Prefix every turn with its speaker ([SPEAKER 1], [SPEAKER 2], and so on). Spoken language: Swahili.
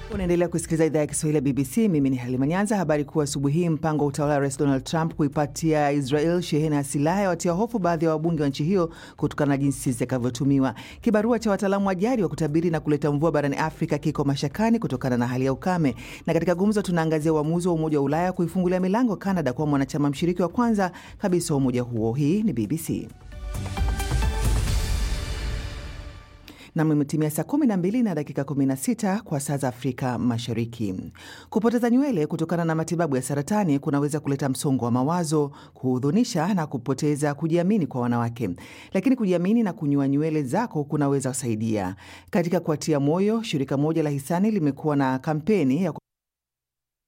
[SPEAKER 1] Unaendelea kusikiliza idhaa ya Kiswahili ya BBC. Mimi ni Halima Nyanza. Habari kuu asubuhi hii: mpango wa utawala wa Rais Donald Trump kuipatia Israel shehena ya silaha yawatia hofu baadhi ya wabunge wa nchi hiyo kutokana na jinsi zitakavyotumiwa. Kibarua cha wataalamu wa jadi wa kutabiri na kuleta mvua barani Afrika kiko mashakani kutokana na hali ya ukame. Na katika gumzo, tunaangazia uamuzi wa Umoja wa Ulaya kuifungulia milango Canada kuwa mwanachama mshiriki wa kwanza kabisa wa umoja huo. Hii ni BBC. Nam, imetimia saa 12 na dakika 16 kwa saa za Afrika Mashariki. Kupoteza nywele kutokana na matibabu ya saratani kunaweza kuleta msongo wa mawazo, kuhudhunisha na kupoteza kujiamini kwa wanawake, lakini kujiamini na kunyua nywele zako kunaweza kusaidia. Katika kuatia moyo, shirika moja la hisani limekuwa na kampeni ya